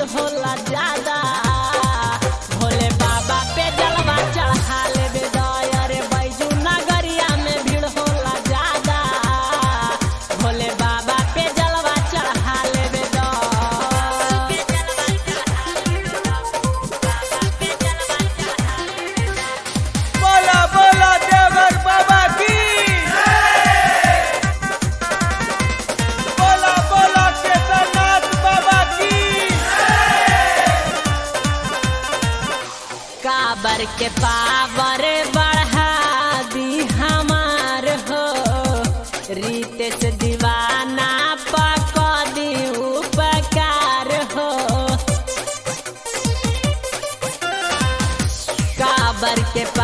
होला ज्यादा भोले बाबा पे जलवा चढ़ा लेबे दया रे बैजू नगरिया में भीड़ होला ज्यादा भोले बाबा पे जलवा चढ़ा लेबे बोला बोला देवर बाबा की बोला बोला केदारनाथ बाबा की काबर के पावर बढ़ा दी हमार हो रीत से दीवाना पक दी उपकार हो काबर के